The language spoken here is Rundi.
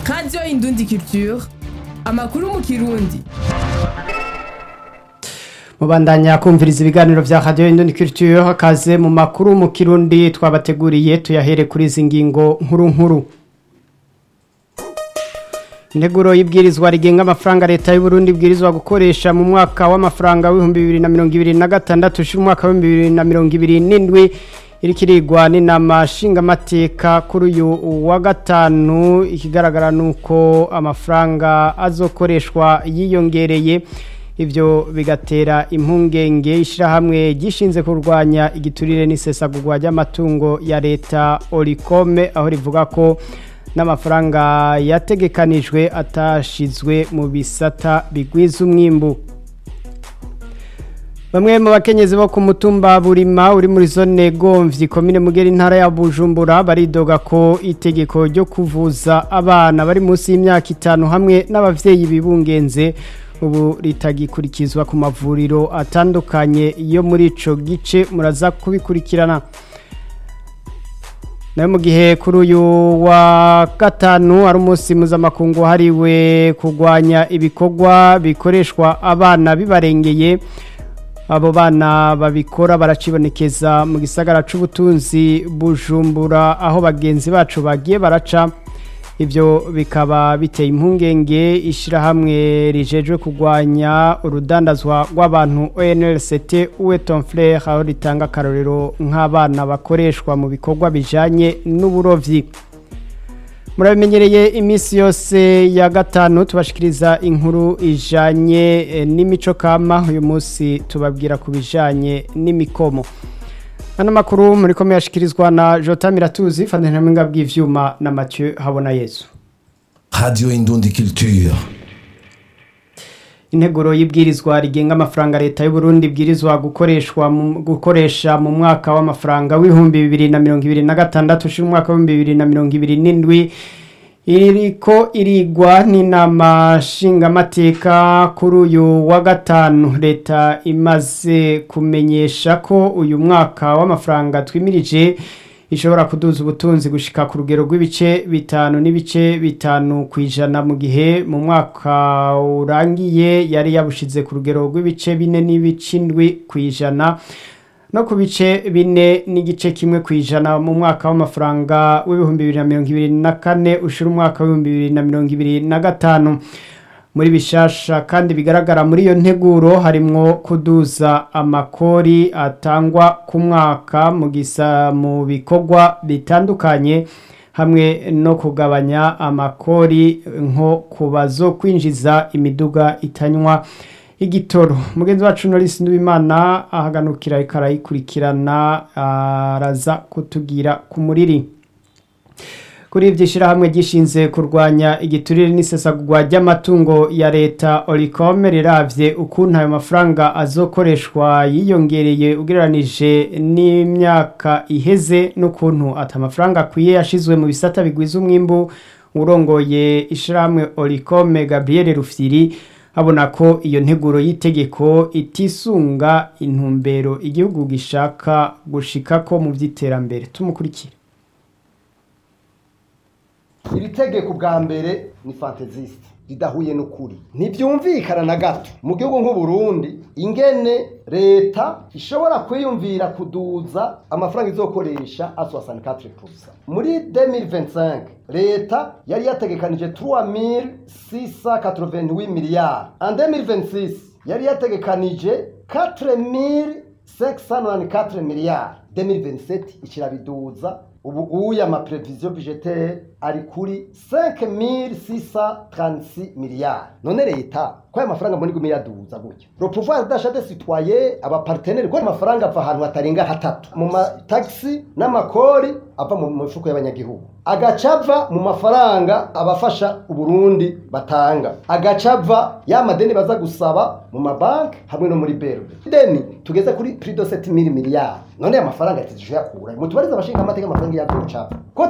radiyo indundi culture amakuru mu kirundi mubandanya kumviriza ibiganiro vya radio Indundi Culture hakaze mu makuru mu kirundi twabateguriye tuyahere kuri izi ngingo nkuru nkuru Integuro y'ibwirizwa rigenga amafaranga leta y'u Burundi ibwirizwa gukoresha mu mwaka w'amafaranga w'ibihumbi bibiri na mirongo ibiri na gatandatu ushira umwaka w'ibihumbi bibiri na mirongo ibiri n'indwi irikirigwa n'inama nshingamateka kuri uyu wa gatanu ikigaragara nuko amafaranga azokoreshwa yiyongereye ivyo bigatera impungenge ishirahamwe gishinze kurwanya igiturire n'isesagurwa ry'amatungo ya leta Oricome aho rivuga ko n'amafaranga yategekanijwe atashizwe mu bisata bigwiza umwimbu Bamwe mu bakenyezi bo ku mutumba Burima uri muri zone Gomvyi komine Mugera intara ya Bujumbura baridoga ko itegeko ryo kuvuza abana bari munsi y'imyaka itanu hamwe n'abavyeyi bibungenze ubu ritagikurikizwa ku mavuriro atandukanye yo muri ico gice muraza kubikurikirana nayo mu gihe kuri uyu wa gatanu ari umunsi mpuzamakungu wahariwe kurwanya ibikorwa bikoreshwa abana bibarengeye abo bana babikora baracibonekeza mu gisagara c'ubutunzi bujumbura aho bagenzi bacu bagiye baraca ivyo bikaba biteye impungenge ishirahamwe rijejwe kurwanya urudandazwa rw'abantu ONLCT uwe Tonfrere aho ritanga akarorero nk'abana bakoreshwa mu bikorwa bijanye n'uburovyi murabimenyereye iminsi yose ya gatanu tubashikiriza inkuru ijanye eh, n'imico kama uyu munsi tubabwira ku bijanye n'imikomo ano makuru muri kome yashikirizwa na Jota Miratuzi fandanamwenga bw'ivyuma na Mathieu Habona Yesu Radio Indundi Culture. integuro y'ibwirizwa rigenga amafaranga leta y'u Burundi ibwirizwa gukoreshwa mu- gukoresha mu mwaka w'amafaranga w'ibihumbi bibiri na mirongo ibiri na gatandatu ushira umwaka w'ibihumbi bibiri na mirongo ibiri n'indwi iriko irigwa n'inama nshingamateka kuri uyu wa gatanu leta imaze kumenyesha ko uyu mwaka w'amafaranga twimirije ishobora kuduza ubutunzi gushika ku rugero rw'ibice bitanu n'ibice bitanu ku ijana mu gihe mu mwaka urangiye yari yabushize ku rugero rw'ibice bine n'ibice indwi ku ijana no ku bice bine n'igice kimwe ku ijana mu mwaka w'amafaranga w'ibihumbi bibiri na mirongo ibiri na kane ushira umwaka w'ibihumbi bibiri na mirongo ibiri na gatanu muri bishasha kandi bigaragara muri iyo nteguro harimwo kuduza amakori atangwa ku mwaka mu gisa mu bikorwa bitandukanye hamwe no kugabanya amakori nko ku bazo kwinjiza imiduga itanywa igitoro mugenzi wacu Norris Nduwimana ahaganukira ariko arayikurikirana araza kutugira ku muriri kuri ivyo shirahamwe gishinze kurwanya igiturire n'isesagurwa ry'amatungo ya leta Oricome riravye ukuntu ayo mafaranga azokoreshwa yiyongereye ugereranije n'imyaka iheze n'ukuntu ata mafaranga akwiye yashizwe mu bisata bigwiza umwimbu urongoye ishirahamwe Oricome Gabriel Rufyiri abona ko iyo nteguro y'itegeko itisunga intumbero igihugu gishaka gushikako mu vy'iterambere tumukurikire iri tegeko bwa mbere ni fantazisite ridahuye n'ukuri ntibyumvikana na gato mu gihugu nk'uburundi ingene leta ishobora kwiyumvira kuduza amafaranga izokoresha a 64% muri 2025 leta yari yategekanije 3688 miliyari en 2026 yari yategekanije 4594 miliyari 2027 ikirabiduza ubu uya amapreviziyo budgetaire ari kuri 5636 miliyari none leta ko aya mafaranga mbona iguma iraduza gutya le pouvoir d'achat des citoyens abaparteneri ko amafaranga ava ahantu hatarenga hatatu mu matagisi n'amakori ava mu mifuko y'abanyagihugu agaca ava mu mafaranga abafasha uburundi batanga agaca ava ya madeni baza gusaba mu mabanki hamwe no muri berbe deni tugeze kuri prix de 7000 miliyari none aya mafaranga yatijwe yakura mutubariza abashinga amateka amafaranga yaducapa ko